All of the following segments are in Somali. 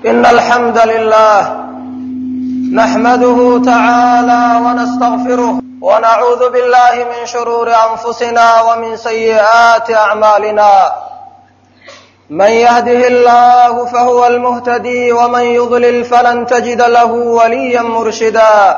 إن الحمد لله نحمده تعالى ونستغفره ونعوذ بالله من شرور أنفسنا ومن سيئات أعمالنا من يهده الله فهو المهتدي ومن يضلل فلن تجد له وليا مرشدا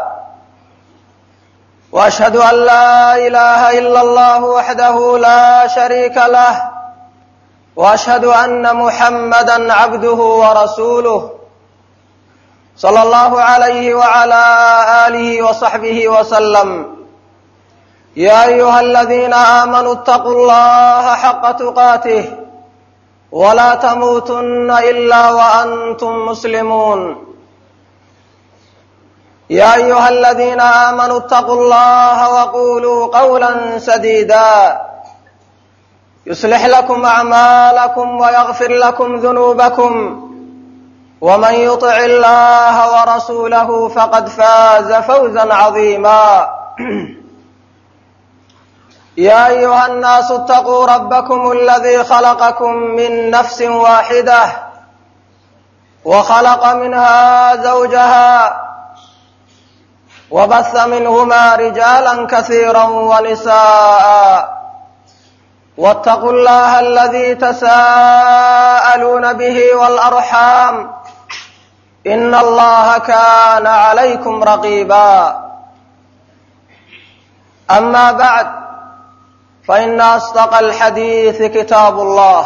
واشهد ان لا اله الا الله وحده لا شريك له واشهد ان محمدا عبده ورسوله صلى الله عليه وعلى اله وصحبه وسلم يا ايها الذين امنوا اتقوا الله حق تقاته ولا تموتن الا وانتم مسلمون يا ايها الذين امنوا اتقوا الله وقولوا قولا سديدا يصلح لكم اعمالكم ويغفر لكم ذنوبكم ومن يطع الله ورسوله فقد فاز فوزا عظيما يا ايها الناس اتقوا ربكم الذي خلقكم من نفس واحده وخلق منها زوجها وبث منهما رجالا كثيرا ونساء واتقوا الله الذي تساءلون به والارحام ان الله كان عليكم رقيبا اما بعد فان اصدق الحديث كتاب الله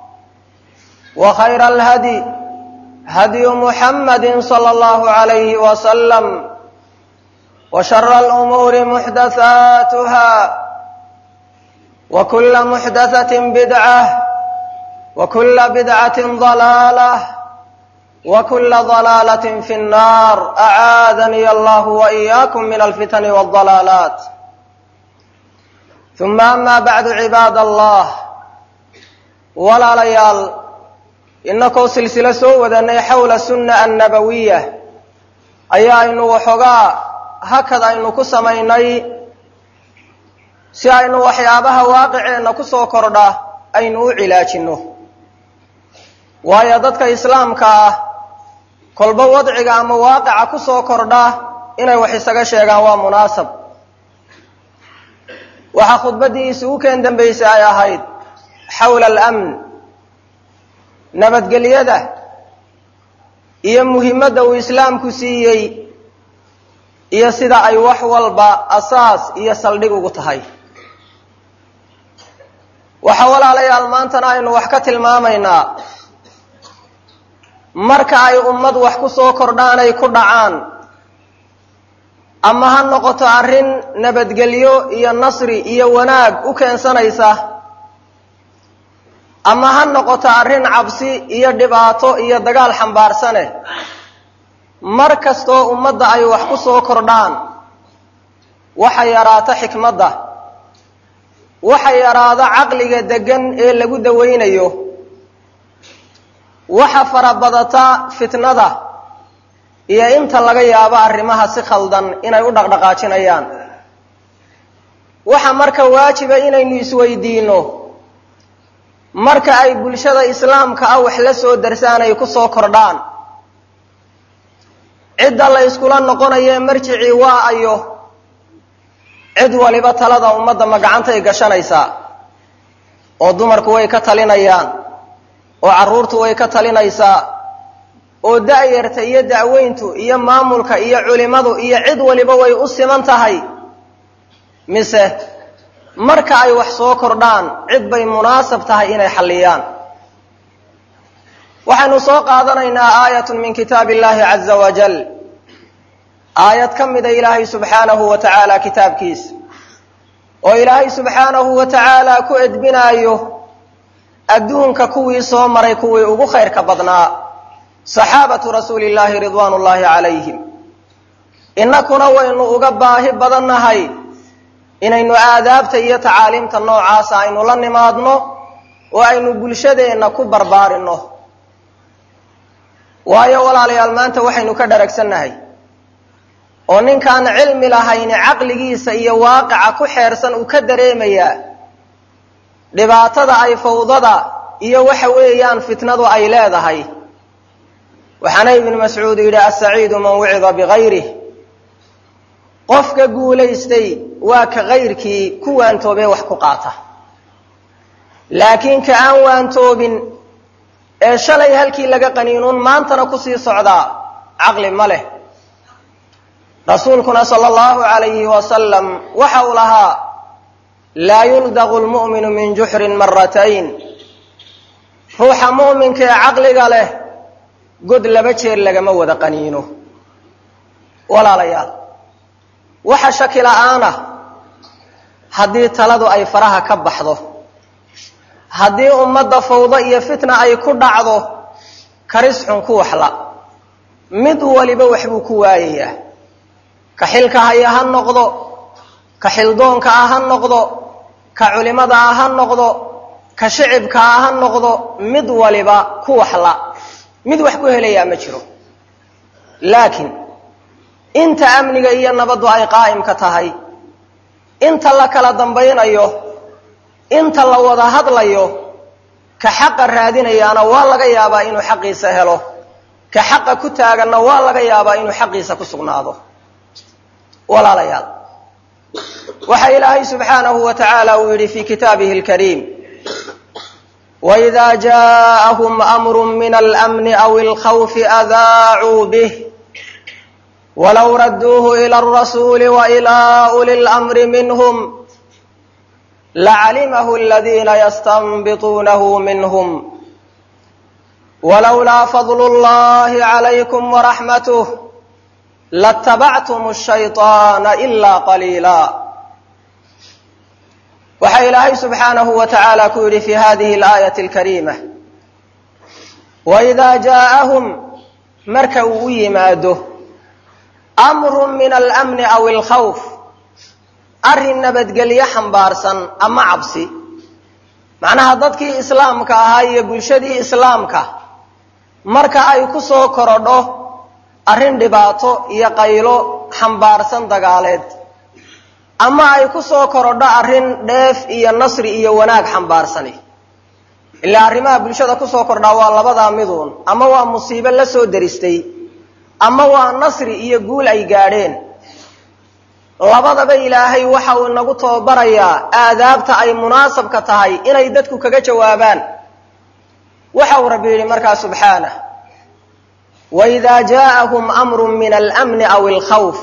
وخير الهدي هدي محمد صلى الله عليه وسلم وشر الامور محدثاتها وكل محدثه بدعه وكل بدعه ضلاله وكل ضلاله في النار اعاذني الله واياكم من الفتن والضلالات ثم ama bacdu cibaad allah walaalayaal inakoo silsilo soo wadanay xawla sunna annabawiya ayaa aynu waxoogaa hakad aynu ku samaynay si aynu waxyaabaha waaqiceenna ku soo kordha aynu u cilaajinno waayo dadka islaamka ah kolba wadciga ama waaqica ku soo kordha inay wax isaga sheegaan waa munaasab waxaa khudbaddii isugu keen dambaysay ay ahayd xawla alamn nabadgelyada iyo muhimadda uu islaamku siiyey iyo sida ay wax walba asaas iyo saldhig ugu tahay waxa walaalayaal maantana aynu wax ka tilmaamaynaa marka ay ummad wax ku soo kordhaan ay ku dhacaan ama ha noqoto arrin nabadgelyo iyo nasri iyo wanaag u keensanaysa ama ha noqoto arrin cabsi iyo dhibaato iyo dagaal xambaarsane mar kastoo ummadda ay wax ku soo kordhaan waxa yaraata xikmadda waxa yaraada caqliga deggan ee lagu dawaynayo waxa farabadata fitnada iyo inta laga yaabo arrimaha si khaldan inay u dhaqdhaqaajinayaan waxa marka waajiba inaynu isweydiinno marka ay bulshada islaamka ah wax la soo darsaan ay ku soo kordhaan cidda la yskula noqonaye marjicii waa ayo cid waliba talada ummadda ma gacantay gashanaysaa oo dumarku way ka talinayaan oo carruurtu way ka talinaysaa oo da'yarta iyo da'weyntu iyo maamulka iyo culimadu iyo cid waliba way u siman tahay mise marka ay wax soo kordhaan cid bay munaasab tahay inay xalliyaan waxaynu soo qaadanaynaa aayatun min kitaab illahi caza wajal aayad ka mida ilaahay subxaanahu wa tacaala kitaabkiisa oo ilaahay subxaanahu wa tacaala ku edbinaayo adduunka kuwii soo maray kuwii ugu khayrka badnaa saxaabatu rasuuli illaahi ridwaan ullaahi calayhim innakuna waynu uga baahi badannahay inaynu aadaabta iyo tacaaliimta noocaasa aynu la nimaadno oo aynu bulshadeenna ku barbaarinno waayo walaalayaal maanta waxaynu ka dharagsannahay oo ninkaan cilmi lahayni caqligiisa iyo waaqica ku xeersan uu ka dareemayaa dhibaatada ay fawdada iyo waxa weeyaan fitnadu ay leedahay waxaana ibnu mascuud yidhi asaciidu man wicida bigayrih qofka guulaystay waa ka kayrkii ku waantoobee wax ku qaata laakiin ka aan waantoobin ee shalay halkii laga qaniinuun maantana kusii socdaa caqli ma leh rasuulkuna sala allahu calayhi wasalam waxa uu lahaa laa yuldaqu lmu'minu min juxrin maratayn ruuxa mu'minka ee caqliga leh god laba jeer lagama wada qaniino walaalayaal waxa shaki la'aana haddii taladu ay faraha ka baxdo haddii ummadda fawdo iyo fitna ay ku dhacdo karis xun ku waxla mid waliba waxbuu ku waayayaa ka xilka haya ha noqdo ka xildoonka ah ha noqdo ka culimada ah ha noqdo ka shicibka ah ha noqdo mid waliba ku waxla mid wax ku helayaa ma jiro laakiin inta amniga iyo nabaddu ay qaa'imka tahay inta la kala dambaynayo inta la wada hadlayo ka xaqa raadinayaana waa laga yaabaa inuu xaqiisa helo ka xaqa ku taaganna waa laga yaabaa inuu xaqiisa ku sugnaado walaalayaal waxa ilaahay subxaanahu wa tacaala uu yidhi fi kitaabihi alkariim waإida jaaءahum amru min alأmni aw اlkhawfi adaacuu bih walow raduuhu ilى الrasuuli waإilى uli اlأmri minhm lacalimahu اladina yastanbituunahu minhm walowlaa fadl اllahi عalaykum waraxmatه latabactum الshayطaana ila qaliila waxaa ilaahay subxaanahu wa tacaala ku yidhi fi hadihi alaayati alkariima waidaa jaaءahum marka uu u yimaado amru min alamni aw alkhawf arrin nabadgelyo xambaarsan ama cabsi macnaha dadkii islaamka ahaa iyo bulshadii islaamka marka ay ku soo korodho arrin dhibaato iyo qaylo xambaarsan dagaaleed ama ay ku soo korodho arrin dheef iyo nasri iyo wanaag xambaarsani ilaa arrimaha bulshada kusoo kordhaa waa labadaa miduun ama waa musiibo la soo deristay ama waa nasri iyo guul ay gaadheen labadaba ilaahay waxa uu inagu tababarayaa aadaabta ay munaasabka tahay inay dadku kaga jawaabaan waxa uu rabbi yidhi markaa subxaanah waidaa jaaءahum amru min almni aw alkhawf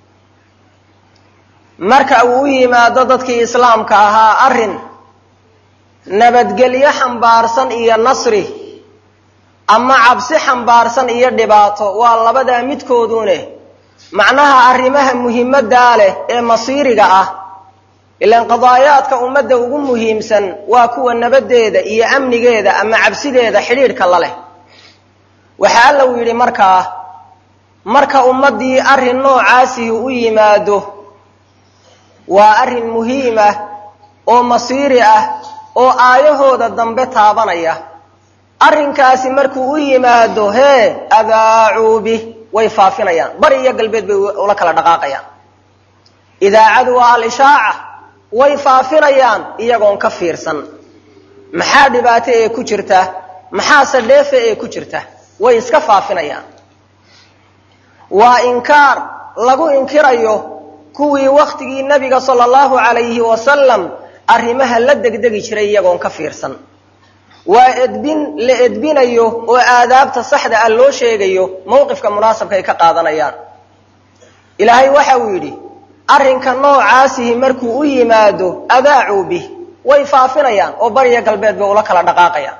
marka uu u yimaado dadkii islaamka ahaa arrin nabadgelyo xambaarsan iyo nasri ama cabsi xambaarsan iyo dhibaato waa labadaa midkoodune macnaha arrimaha muhiimaddaa leh ee masiiriga ah ilaan qadaayaadka ummadda ugu muhiimsan waa kuwa nabaddeeda iyo amnigeeda ama cabsideeda xidhiidhka la leh waxa alla uu yidhi markaa marka ummaddii arrin noocaasihi u yimaado waa arrin muhiim ah oo masiiri ah oo aayahooda dambe taabanaya arrinkaasi markuu u yimaado hee adaacuu bih way faafinayaan bari iyo galbeed bay ula kala dhaqaaqayaan idaacadu waa al-ishaaca way faafinayaan iyagoon ka fiirsan maxaa dhibaato ee ku jirta maxaase dheefe ee ku jirta way iska faafinayaan waa inkaar lagu inkirayo kuwii wakhtigii nebiga sala allahu calayhi wasalam arrimaha la degdegi jiray iyagoon ka fiirsan waa edbin la edbinayo oo aadaabta saxda ah loo sheegayo mowqifka munaasabka ay ka qaadanayaan ilaahay waxa uu yidhi arrinka noocaasihi markuu u yimaado adaacuu bih way faafinayaan oo bariya galbeed bay ula kala dhaqaaqayaan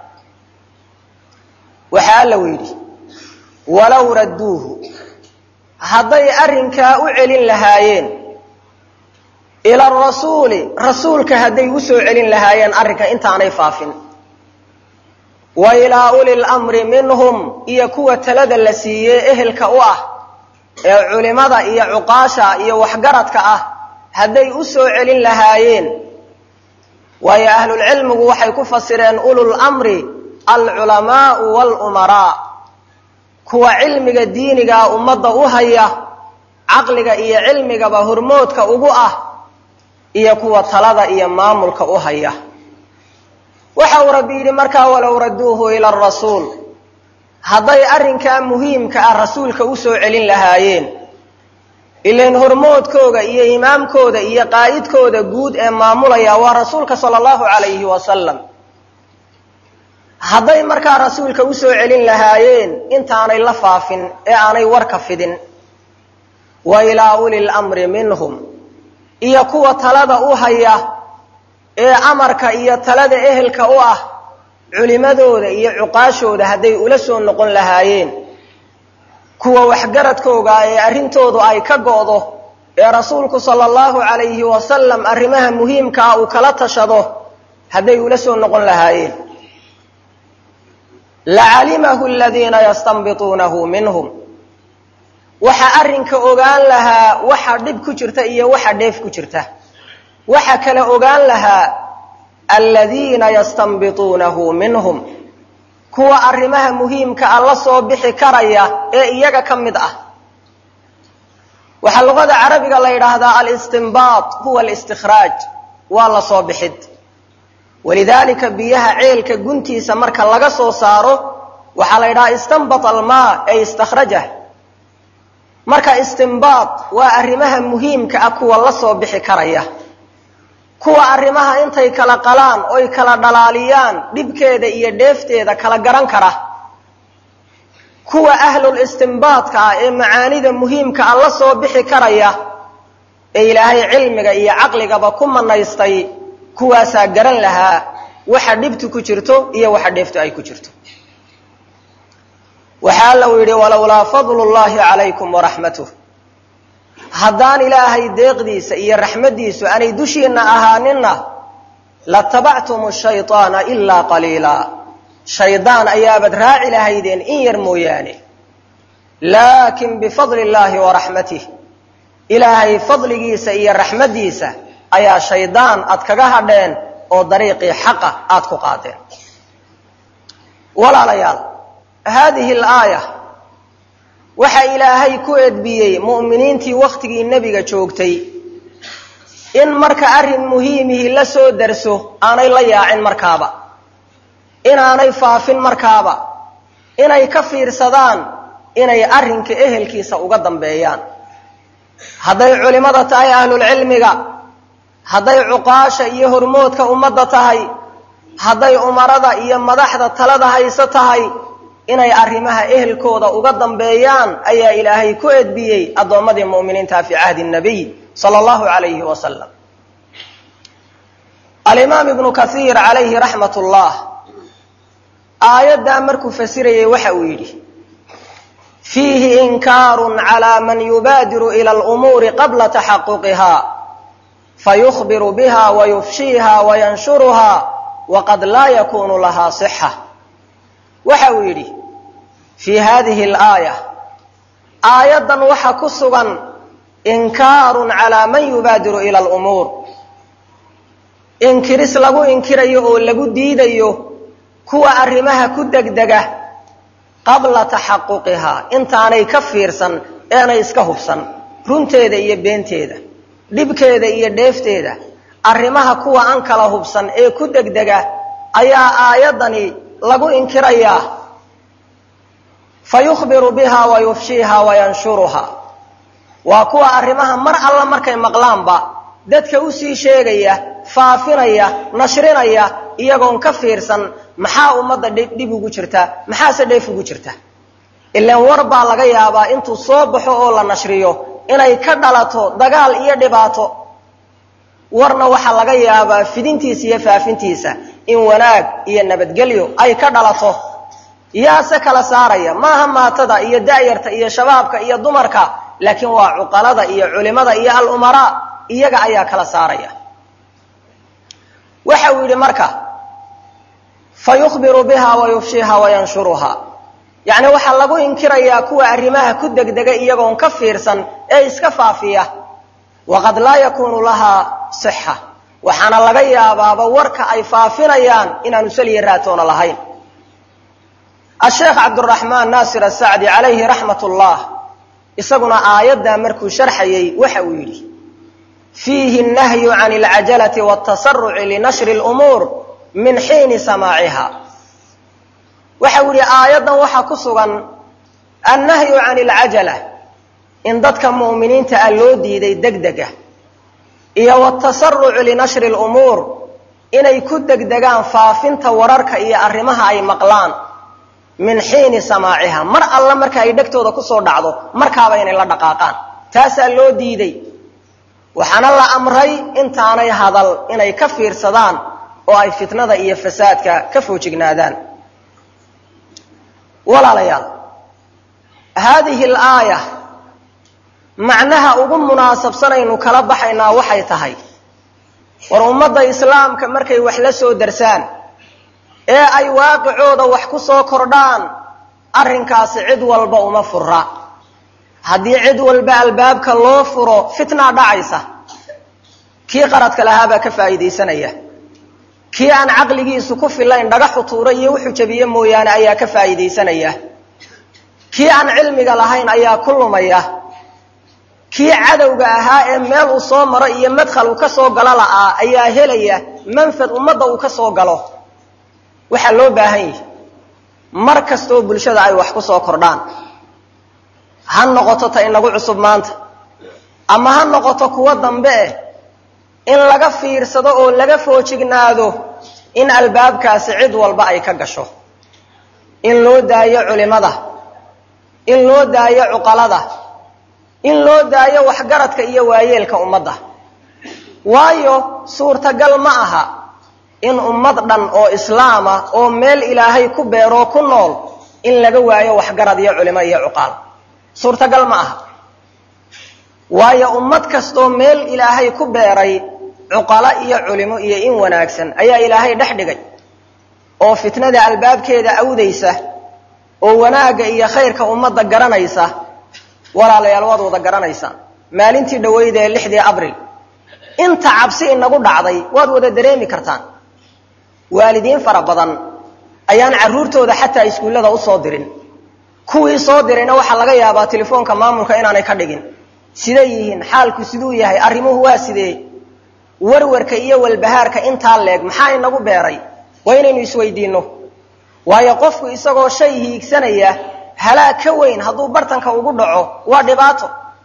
waxa alla uu yidhi walow radduuhu hadday arrinkaa u celin lahaayeen ila arasuuli rasuulka hadday u soo celin lahaayeen arrinka intaanay faafin wa ilaa uli lamri minhum iyo kuwa talada la siiyey ehelka u ah ee culimada iyo cuqaasha iyo waxgaradka ah hadday u soo celin lahaayeen waayo ahlulcilmigu waxay ku fasireen ulul amri alculamaau walumaraa kuwa cilmiga diinigaa ummadda u haya caqliga iyo cilmigaba hormoodka ugu ah iyo kuwa talada iyo maamulka u haya waxa uu rabbi yidhi markaa walow radduuhu ila arasuul hadday arrinkaa muhiimka ah rasuulka u soo celin lahaayeen ilain hormoodkooga iyo imaamkooda iyo qaa'idkooda guud ee maamulaya waa rasuulka sala allahu calayhi wasalam hadday markaa rasuulka u soo celin lahaayeen intaanay la faafin ee aanay warka fidin wa ilaa uli lamri minhum iyo kuwa talada u haya ee amarka iyo talada ehelka u ah culimadooda iyo cuqaashooda hadday ula soo noqon lahaayeen kuwa waxgaradkooga ee arrintoodu ay ka go'do ee rasuulku sala allahu calayhi wasalam arrimaha muhiimkaa uu kala tashado hadday ula soo noqon lahaayeen lacalimahu aladiina yastanbituunahu minhum waxa arrinka ogaan lahaa waxa dhib ku jirta iyo waxa dheef ku jirta waxa kale ogaan lahaa aladiina yastanbituunahu minhum kuwa arrimaha muhiimka ah la soo bixi karaya ee iyaga ka mid ah waxaa luqada carabiga la yidhaahdaa alistinbaat huwa alistikhraaj waa la soo bixid walidaalika biyaha ceelka guntiisa marka laga soo saaro waxaa la yidhahaa istanbat almaa ay istakhrajah marka istinbaat waa arrimaha muhiimka ah kuwa la soo bixi karaya kuwa arrimaha intay kala qalaan oy kala dhalaaliyaan dhibkeeda iyo dheefteeda kala garan kara kuwa ahlul istinbaadka ah ee macaanida muhiimka ah la soo bixi karaya ee ilaahay cilmiga iyo caqligaba ku manaystay kuwaasaa garan lahaa waxa dhibtu ku jirto iyo waxa dheeftu ay ku jirto waxaa allau yidhi walowlaa fadlu llahi calaykum waraxmatuh haddaan ilaahay deeqdiisa iyo raxmaddiisu aanay dushiinna ahaaninna latabactum shayطaana ilaa qaliila shaydaan ayaabad raaci lahaydeen in yar mooyaane laakin bifadli illaahi wa raxmatih ilaahay fadligiisa iyo raxmaddiisa ayaa shaydaan aad kaga hadheen oo dariiqii xaqa aad ku qaadeen walaalayaal haadihi alaaya waxa ilaahay ku edbiyey mu'miniintii wakhtigii nebiga joogtay in marka arrin muhiimihii la soo darso aanay la yaacin markaaba inaanay faafin markaaba inay ka fiirsadaan inay arrinka ehelkiisa uga dambeeyaan hadday culimmada tahay ahlulcilmiga hadday cuqaasha iyo hormoodka ummadda tahay hadday umarada iyo madaxda talada hayso tahay inay arrimaha ehelkooda uga dambeeyaan ayaa ilaahay ku edbiyey addoommadii mu'miniinta fii cahdi nabiy sala allahu calayhi wasalam alimaam ibnu kaiir calayhi raxmat ullah aayaddaa markuu fasirayay waxa uu yidhi fiihi inkaarun calaa man yubaadiru ila alumuuri qabla taxaquqiha fayukhbiru biha wayufshiiha wayanshuruha waqad laa yakunu lahaa sixa waxa uu yidhi fii hadihi alaaya aayaddan waxa ku sugan inkaarun calaa man yubaadiru ila alumuur inkiris lagu inkirayo oo lagu diidayo kuwa arrimaha ku degdega qabla taxaquqihaa intaanay ka fiirsan eenay iska hubsan runteeda iyo beenteeda dhibkeeda iyo dheefteeda arrimaha kuwa aan kala hubsan ee ku degdega ayaa aayaddani lagu inkirayaa fa yukhbiru biha wa yufshiiha wa yanshuruha waa kuwa arrimaha mar alla markay maqlaanba dadka usii sheegaya faafinaya nashrinaya iyagoon ka fiirsan maxaa ummadda dhib ugu jirta maxaase dheef ugu jirta ilaan war baa laga yaabaa intuu soo baxo oo la nashriyo inay ka dhalato dagaal iyo dhibaato warna waxaa laga yaabaa fidintiisa iyo faafintiisa in wanaag iyo nabadgelyo ay ka dhalato yaase kala saaraya maaha maatada iyo da'yarta iyo shabaabka iyo dumarka laakiin waa cuqalada iyo culimada iyo alumaraa iyaga ayaa kala saaraya waxa uu yidhi marka fa yukhbiru biha wa yufshiha wa yanshuruha yacni waxaa lagu inkirayaa kuwa arrimaha ku degdega iyagoon ka fiirsan ee iska faafiya waqad laa yakunu lahaa sixa waxaana laga yaabaaba warka ay faafinayaan inaanu saliya raatoona lahayn asheekh cabduraxmaan naasir asacdi calayhi raxmat ullah isaguna aayaddaa markuu sharxayey waxa uu yidhi fiihi nahyu can alcajalati watasaruci linashri lumuur min xiini samaaciha waxau yihi aayaddan waxaa ku sugan annahyu can alcajala in dadka mu'miniinta ah loo diiday degdega iyo watasarucu linashri lumuur inay ku degdegaan faafinta wararka iyo arrimaha ay maqlaan min xiini samaaciha mar alla marka ay dhegtooda kusoo dhacdo markaaba inay la dhaqaaqaan taasaa loo diiday waxaana la amray intaanay hadal inay ka fiirsadaan oo ay fitnada iyo fasaadka ka foojignaadaan walaalayaal haadihi alaaya macnaha ugu munaasabsanaynu kala baxaynaa waxay tahay war ummadda islaamka markay wax la soo darsaan ee ay waaqicooda wax ku soo kordhaan arrinkaasi cid walba uma fura haddii cid walba albaabka loo furo fitnaa dhacaysa kii qaradka lahaabaa ka faa'iidaysanaya kii aan caqligiisu ku filayn dhagaxu tuura iyo wuxuu jabiye mooyaane ayaa ka faa'iidaysanaya kii aan cilmiga lahayn ayaa ku lumaya kii cadowga ahaa ee meel uu soo maro iyo madkhal uu ka soo galo la'aa ayaa helaya manfad ummadda uu ka soo galo waxaa loo baahan yahi mar kastoo bulshada ay wax ku soo kordhaan ha noqoto ta inagu cusub maanta ama ha noqoto kuwo dambe eh in laga fiirsado oo laga foojignaado in albaabkaasi cid walba ay ka gasho in loo daayo culimada in loo daayo cuqalada in loo daayo waxgaradka iyo waayeelka ummadda waayo suurtagal ma aha in ummad dhan oo islaama oo meel ilaahay ku beeroo ku nool in laga waayo waxgarad iyo culimo iyo cuqaal suurtagal ma aha waayo ummad kastoo meel ilaahay ku beeray cuqalo iyo culimo iyo in wanaagsan ayaa ilaahay dhex dhigay oo fitnada albaabkeeda awdaysa oo wanaagga iyo khayrka ummadda garanaysa walaalayaal waad wada garanaysaan maalintii dhaweyd ee lixdii abril inta cabsi inagu dhacday waad wada dareemi kartaan waalidiin fara badan ayaan carruurtooda xataa iskuullada usoo dirin kuwii soo dirayna waxaa laga yaabaa telefoonka maamulka inaanay ka dhigin siday yihiin xaalku siduu yahay arrimuhu waa sidee warwarka iyo walbahaarka intaa leeg maxaa inagu beeray waa inaynu isweydiinno waayo qofku isagoo shay hiigsanaya halaag ka weyn hadduu bartanka ugu dhaco waa dhibaato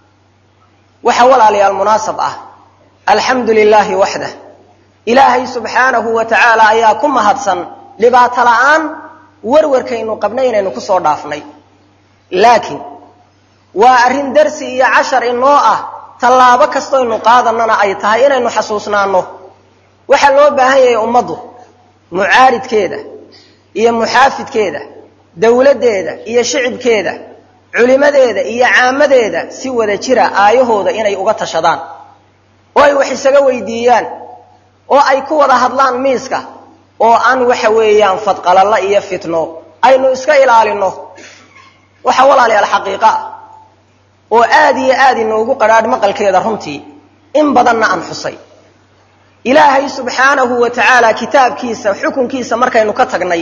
waxa walaalayaal munaasab ah alxamdu lilaahi waxdah ilaahay subxaanahu wa tacaala ayaa ku mahadsan dhibaato la'aan warwarkaynu qabnay inaynu ku soo dhaafnay laakiin waa arrin darsi iyo cashar inoo ah tallaabo kastoynu qaadanana ay tahay inaynu xasuusnaanno waxaa loo baahan yahay ummaddu mucaaridkeeda iyo muxaafidkeeda dowladdeeda iyo shicibkeeda culimadeeda iyo caamadeeda si wada jira aayahooda inay uga tashadaan oo ay wax isaga weydiiyaan oo ay ku wada hadlaan miiska oo aan waxa weeyaan fadqalalla iyo fitno aynu iska ilaalinno waxa walaalayaal xaqiiqa ah oo aad iyo aad inoogu qadhaadh maqalkeeda runtii in badanna aan xusay ilaahay subxaanahu wa tacaala kitaabkiisa xukunkiisa markaynu ka tagnay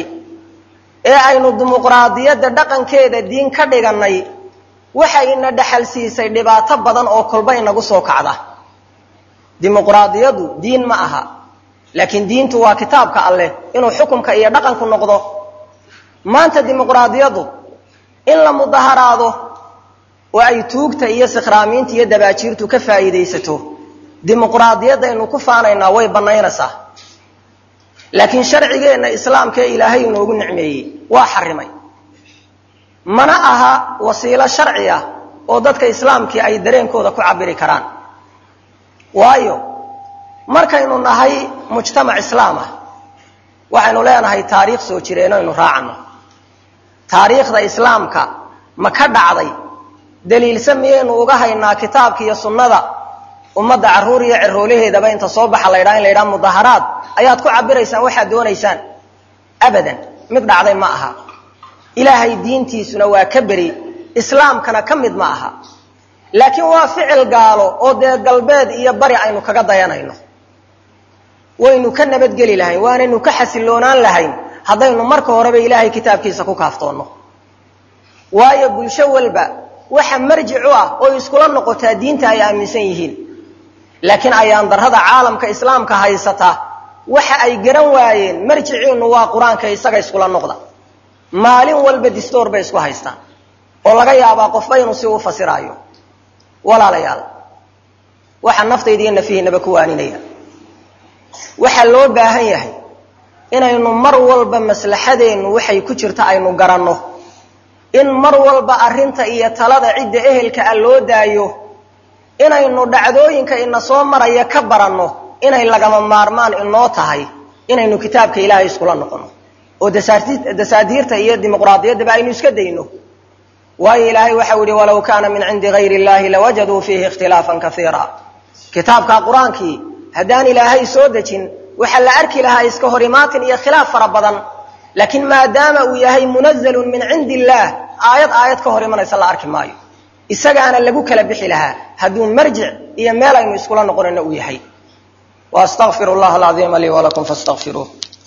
ee aynu dimuqraadiyadda dhaqankeeda diin ka dhigannay waxay ina dhaxal siisay dhibaato badan oo kolba inagu soo kacda dimuqraadiyadu diin ma aha laakiin diintu waa kitaabka alleh inuu xukumka iyo dhaqanku noqdo maanta dimuqraadiyadu in la mudaharaado oo ay tuugta iyo sikhraamiinta iyo dabaajiirtu ka faa'iidaysato dimuqraadiyaddaynu ku faanaynaa way bannaynaysaa laakiin sharcigeenna islaamkaee ilaahay inoogu nicmeeyey waa xarimay mana aha wasiilo sharci ah oo dadka islaamkii ay dareenkooda ku cabiri karaan waayo markaynu nahay mujtamac islaam ah waxaynu leenahay taariikh soo jireen aynu raacanno taariikhda islaamka ma ka dhacday daliilsa miyaynu uga haynaa kitaabka iyo sunnada ummadda carruur iyo ciroolaheedaba inta soo baxa la ydhaha in la ydhaha mudaharaad ayaad ku cabiraysaan waxaad doonaysaan abadan mid dhacday ma aha ilaahay diintiisuna waa ka beri islaamkana ka mid ma aha laakiin waa ficil gaalo oo dee galbeed iyo bari aynu kaga dayanayno waynu ka nabadgeli lahayn waanaynu ka xasiloonaan lahayn haddaynu marka horeba ilaahay kitaabkiisa ku kaaftoonno waayo bulsho walba waxa marjic u ah oo iskula noqotaa diinta ay aaminsan yihiin laakiin ayaan darrada caalamka islaamka haysata waxa ay garan waayeen marjiciinnu waa qur-aanka isaga iskula noqda maalin walba distoor bay isku haystaan oo laga yaabaa qofba inuu si u fasiraayo walaalayaal waxaa naftayda iyo nafihiinaba ku waaninaya waxaa loo baahan yahay inaynu mar walba maslaxadeennu waxay ku jirta aynu garanno in mar walba arrinta iyo talada cidda ehelka ah loo daayo inaynu dhacdooyinka ina soo maraya ka baranno inay lagama maarmaan inoo tahay inaynu kitaabka ilaahay iskula noqono oo dasaadiirta iyo dimuqraadiyaddaba aynu iska dayno waayo ilaahay waxau yihi walow kaana min cindi gayri illahi lawajaduu fiihi ikhtilaafan kaiira kitaabka qur-aankii haddaan ilaahay soo dejin waxaa la arki lahaa iska horimaatin iyo khilaaf fara badan laakiin maadaama uu yahay munazalun min cindi illaah aayad aayad ka hor imanaysa la arki maayo isagaana lagu kala bixi lahaa hadduu marjic iyo meel aynu iskula noqonayno uu yahay واستغفر الله العظيم لي ولكم فاستغفروه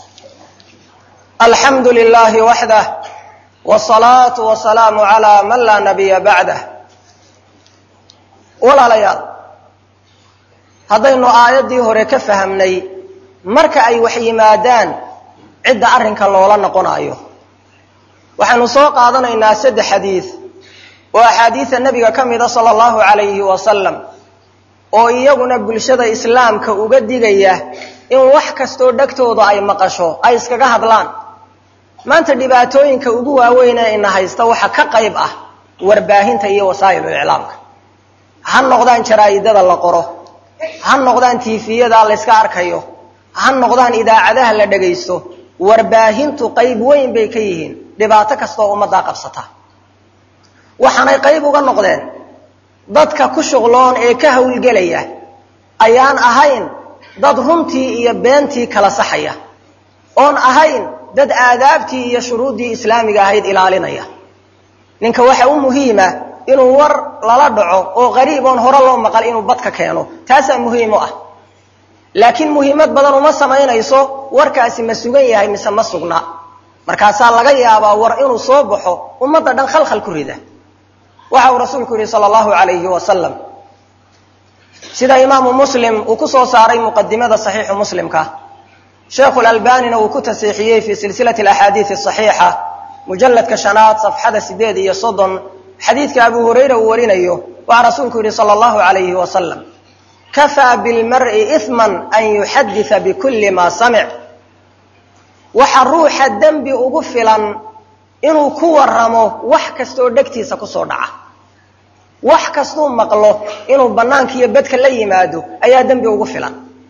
الحمد لله وحده والصلاة والسلام على من لا نبي بعده walaalayaal haddaynu aayaddii hore ka fahamnay marka ay wax yimaadaan cidda arrinka loola noqonayo waxaynu soo qaadanaynaa saddex xadiid oo axaadiida nebiga ka mida sala allahu calayhi wasalam oo iyaguna bulshada islaamka uga digaya in wax kastoo dhegtooda ay maqasho ay iskaga hadlaan maanta dhibaatooyinka ugu waaweyn ee ina haysta waxa ka qayb ah warbaahinta iyo wasaa'ilu iclaamka ha noqdaan jaraa'idada la qoro ha noqdaan tiifiyada layska arkayo ha noqdaan idaacadaha la dhagaysto warbaahintu qayb weyn bay ka yihiin dhibaato kastaoo ummaddaa qabsata waxaanay qayb uga noqdeen dadka ku shuqloon ee ka hawlgelaya ayaan ahayn dad runtii iyo beentii kala saxaya oon ahayn dad aadaabtii iyo shuruuddii islaamiga ahayd ilaalinaya ninka waxa u muhiima inuu war lala dhaco oo qariib oon hore loo maqal inuu badka keeno taasaa muhiim u ah laakiin muhiimad badan uma samaynayso warkaasi ma sugan yahay mise ma sugna markaasaa laga yaabaa war inuu soo baxo ummadda dhan khalkhal ku rida waxa uu rasuulku yihi sala allahu calayhi wasalam sida imaamu muslim uu ku soo saaray muqadimada saxiixu muslimka sheekhu lalbanina uu ku tasiixiyey fii silsilati alaxaadiidi asaxiixa mujalladka shanaad safxada sideed iyo soddon xadiidka abu hurayra uu warinayo waxaa rasuulku yihi sala allahu calayhi wasalam kafaa bilmar'i ihman an yuxaditha bikulli maa samic waxa ruuxa dembi ugu filan inuu ku waramo wax kastaoo dhegtiisa kusoo dhaca wax kastuu maqlo inuu bannaanka iyo bedka la yimaado ayaa dembi ugu filan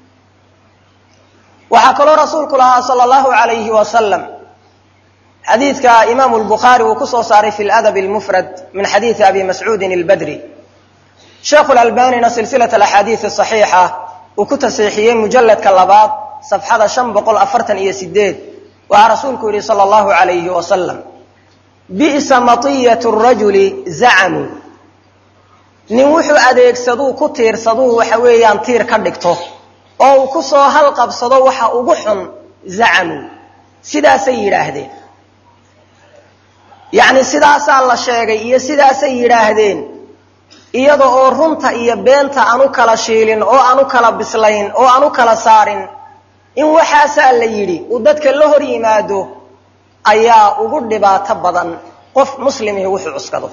waxaa kaloo rasuulku lahaa sala allahu calayhi wasalam xadiidka imaamu lbukhaari uu ku soo saaray fi ladab almufrad min xadiidi abi mascuudin albadri sheekhu lalbanina silsilat alaxaadiid asaxiixa uu ku tasiixiyey mujalladka labaad safxada shan boqol afartan iyo sideed waxaa rasuulku yihi sala allahu calayhi wasalam bi'sa matiyatu rajuli zacamuu nin wuxuu adeegsaduu ku tiirsaduu waxa weeyaan tiir ka dhigto oo uu ku soo halqabsado waxa ugu xun zacamuu sidaasay yidhaahdeen yacni sidaasaa la sheegay iyo sidaasay yidhaahdeen iyada oo runta iyo beenta aan u kala shiilin oo aan u kala bislayn oo aan u kala saarin in waxaasaa la yidhi uu dadka la hor yimaado ayaa ugu dhibaato badan qof muslimihi wuxuu cuskado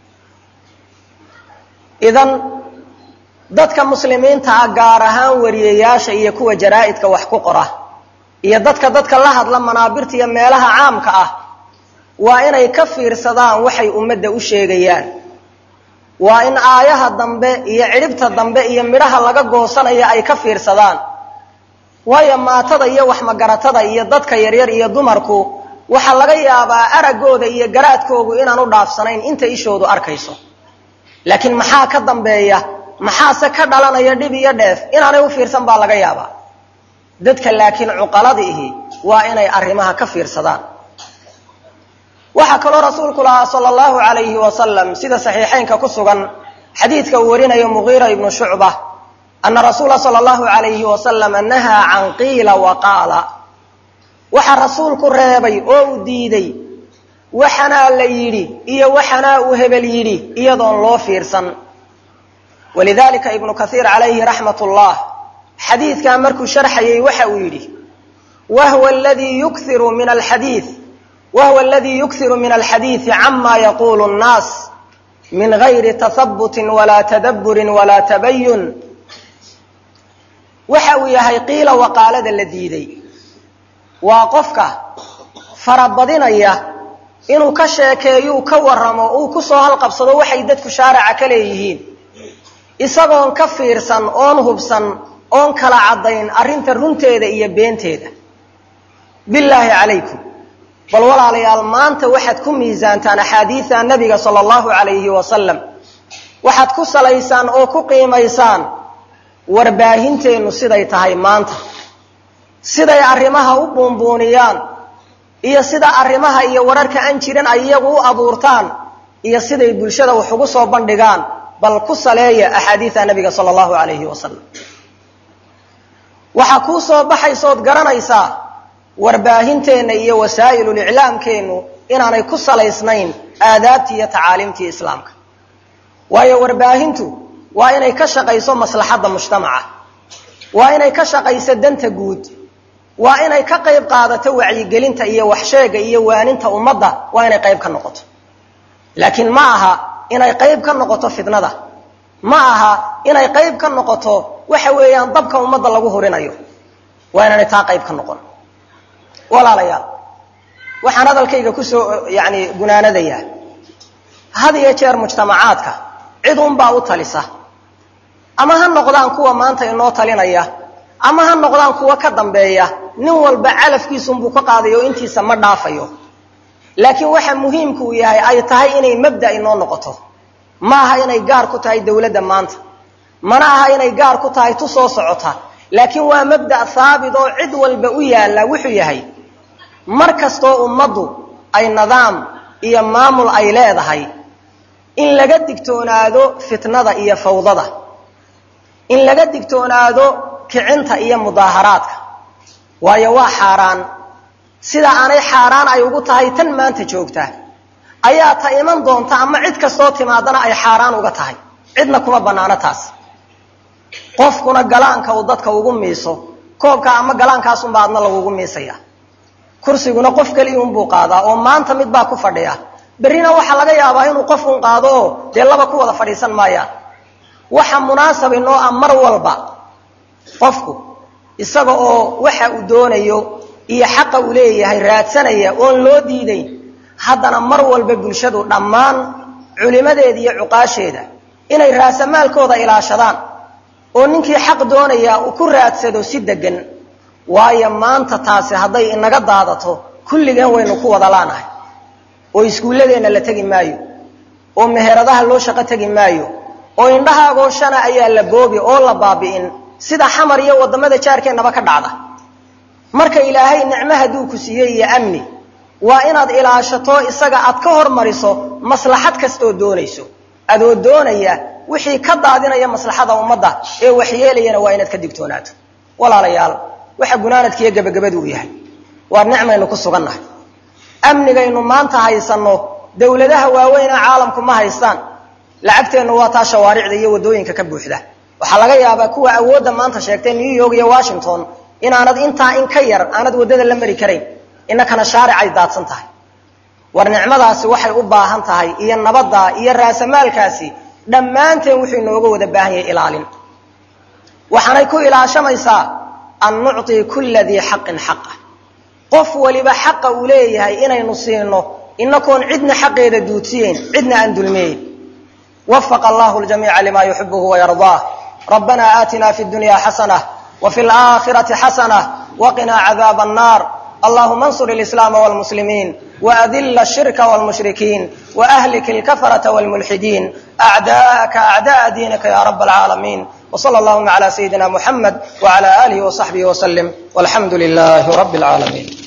idan dadka muslimiinta ah gaar ahaan wariyayaasha iyo kuwa jaraa'idka wax ku qora iyo dadka dadka la hadla manaabirta iyo meelaha caamka ah waa inay ka fiirsadaan waxay ummadda u sheegayaan waa in aayaha dambe iyo cidhibta dambe iyo midhaha laga goosanaya ay ka fiirsadaan waayo maatada iyo waxmagaratada iyo dadka yaryar iyo dumarku waxaa laga yaabaa araggooda iyo garaadkoogu inaan u dhaafsanayn inta ishoodu arkayso laakiin maxaa ka dambeeya maxaase ka dhalanaya dhib iyo dheef inaanay u fiirsan baa laga yaabaa dadka laakiin cuqaladiihi waa inay arrimaha ka fiirsadaan waxaa kaloo rasuulku lahaa sala allahu calayhi wasalam sida saxiixaynka ku sugan xadiidka uu warinayo mugiira ibnu shucba ana rasuula sala allahu calayhi wasalama nahaa can qiila wa qaala waxaa rasuulku reebay oo uu diiday waxanaa la yidhi iyo waxanaa uu hebel yidhi iyadoon loo fiirsan walidalika ibnu kaiir calayhi raxmat ullah xadiidkaa markuu sharxayay waxa uu yidhi wahwa aladii yukhiru min alxadiid wa huwa aladii yukhiru min alxadiidi cama yaquulu nnaas min gayri tahabutin walaa tadabburin walaa tabayun waxa uu yahay qiila waqaalada la diiday waa qofka farabadinaya inuu ka sheekeeyo uu ka warramo uu ku soo halqabsado waxay dadku shaaraca ka leeyihiin isagoon ka fiirsan oon hubsan oon kala caddayn arrinta runteeda iyo beenteeda billaahi calaykum bal walaalayaal maanta waxaad ku miisaantaan axaadiida nabiga sala allahu calayhi wasalam waxaad ku salaysaan oo ku qiimaysaan warbaahinteennu siday tahay maanta siday arrimaha u buunbuuniyaan iyo sida arrimaha iyo wararka aan jirin ay iyagu u abuurtaan iyo siday bulshada wax ugu soo bandhigaan bal ku saleeya axaadiida nabiga sala allahu calayhi wasalam waxaa kuu soo baxaysood garanaysaa warbaahinteenna iyo wasaa'iluliclaamkeennu inaanay ku salaysnayn aadaabtii iyo tacaaliimtii islaamka waayo warbaahintu waa inay ka shaqayso maslaxadda mujtamaca waa inay ka shaqayso danta guud waa inay ka qayb qaadato wacyigelinta iyo waxsheega iyo waaninta ummadda waa inay qayb ka noqoto laakiin ma aha inay qayb ka noqoto fitnada ma aha inay qayb ka noqoto waxa weeyaan dabka ummadda lagu hurinayo waa inaanay taa qayb ka noqon walaalayaal waxaan hadalkayga kusoo yani gunaanadayaa had iyo jeer mujtamacaadka cid unbaa u talisa ama ha noqdaan kuwa maanta inoo talinaya ama ha noqdaan kuwa ka dambeeya nin walba calafkiisunbuu ka qaadayo o intiisa ma dhaafayo laakiin waxa muhiimku uu yahay ay tahay inay mabda inoo noqoto ma aha inay gaar ku tahay dawladda maanta mana aha inay gaar ku tahay tu soo socota laakiin waa mabda haabit oo cid walba u yaalla wuxuu yahay mar kastoo ummaddu ay nidaam iyo maamul ay leedahay in laga digtoonaado fitnada iyo fawdada in laga digtoonaado kicinta iyo mudaaharaadka waayo waa xaaraan sida aanay xaaraan ay ugu tahay tan maanta joogta ayaa ta iman doonta ama cid kastoo timaadana ay xaaraan uga tahay cidna kuma bannaano taas qofkuna galaanka uu dadka ugu miiso koobka ama galaankaasunbaa adna lagugu miisaya kursiguna qof keliyunbuu qaadaa oo maanta mid baa ku fadhiya berrina waxaa laga yaabaa inuu qofun qaado oo dee laba ku wada fadhiisan maayaan waxa munaasab inoo ah mar walba qofku isaga oo waxa uu doonayo iyo xaqa uu leeyahay raadsanaya oon loo diidayn haddana mar walba bulshadu dhammaan culimadeeda iyo cuqaasheeda inay raasamaalkooda ilaashadaan oo ninkii xaq doonaya uu ku raadsado si degan waayo maanta taasi hadday inaga daadato kulligeen waynu ku wada laanahay oo iskuulladeenna la tegi maayo oo meheradaha loo shaqo tegi maayo oo indhahaagoo shana ayaa la boobi oo la baabi'in sida xamar iyo waddamada jaarkeennaba ka dhacda marka ilaahay nicmo hadduu ku siiyey iyo amni waa inaad ilaashato isaga aad ka hormariso maslaxad kastooo doonayso adoo doonaya wixii ka daadinaya maslaxada ummadda ee waxyeelayana waa inaad ka digtoonaato walaalayaal waxa gunaanadkiiyo gebagabadu uu yahay waa nicmaynu ku sugannahay amnigaynu maanta haysanno dawladaha waaweynee caalamku ma haystaan lacagteennu waa taa shawaaricda iyo waddooyinka ka buuxda waxaa laga yaabaa kuwa awoodda maanta sheegtay new york iyo washington inaanad intaa in ka yar aanad waddada la mari karayn innakana shaaricay daadsan tahay war nicmadaasi waxay u baahan tahay iyo nabadda iyo raasamaalkaasi dhammaanteen wuxuu inooga wada baahan yahay ilaalin waxaanay ku ilaashamaysaa an nucطii kulla dii xaqin xaqa qof waliba xaqa uu leeyahay inaynu siino inakoon cidna xaqeeda duudsiyeyn cidna aan dulmeeyn wafaqa allahu ljamiica lima yuxibuhu wayardaah rabbana aatina fi dunya xasanة wfi اlآkhiraةi xasanة waqinaa cadaab الnar allahuma اnsur اlislaama wاlmuslimiin وأdل الشhirka والمشhrikiin وأhlik الكفرة والملحدين أعdاءka أعdاء dينka ya رب العاalمين وصلى اللهma عlى سيدina محمد وعlى آله وصحبه وسلم والحمdu لله رب العاalمين